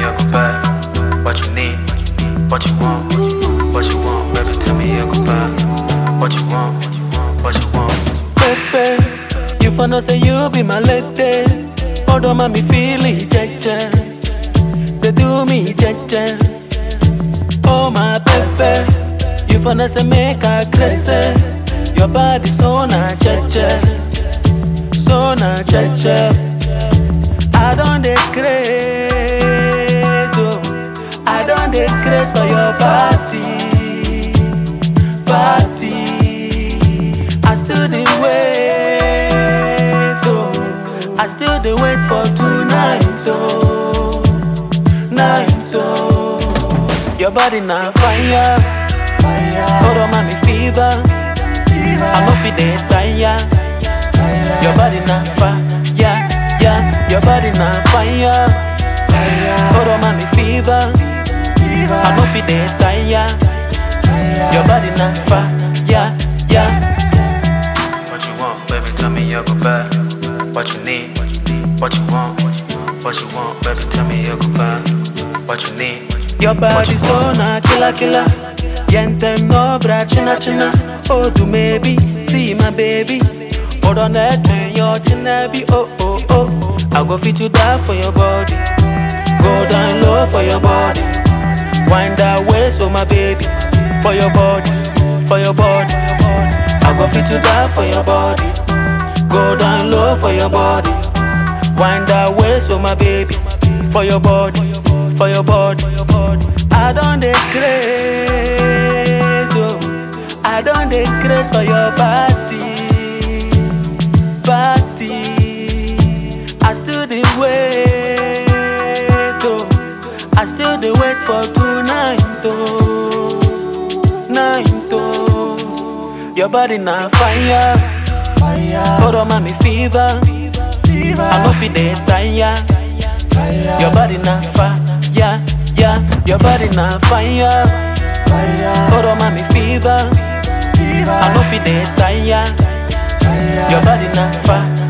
you goodbye. What you need, what you want, what you want, baby, tell me you goodbye. What you want, what you want. Pepe, you for know say you be my lady. Although mommy feel it, jeje. They do me jeje. Oh my Pepe, you for know say make I crazy. Your body so na jeje, so na jeje. I don't dey craze, oh. I don't dey craze for your body, body. I still dey wait, oh. I still dey wait for tonight, oh, night, oh. Your body na fire, hold on, mommy fever. I no fit dey tire. Your body na fire, yeah. Your body na fire, hold on, mommy fever. I no fit dey tire. Your body na fire, yeah. What you want, baby, tell me you goodbye. What you need, what you want, what you want, baby, tell me you goodbye. What you need, Your body so na killer killer. Yentem no bra china china. Oh do maybe see my baby. Hold on that turn your china be oh oh oh. I go fit to die for your body. Go down low for your body. Wind that waist oh my baby. For your body, for your body. I go fit to die for your body. Go down low for your body. Wind that waist oh my baby. For your body, for your body. I don't dey craze, oh. I don't dey craze for your body, body. I still dey wait, oh. I still dey wait for tonight, oh, night, oh. Your body na fire, hold on, mommy fever. I no fit dey tire. Your body na fire, yeah, yeah. Your body na fire. Hold on, mommy fever. I no fit dey tire. Your body na fire,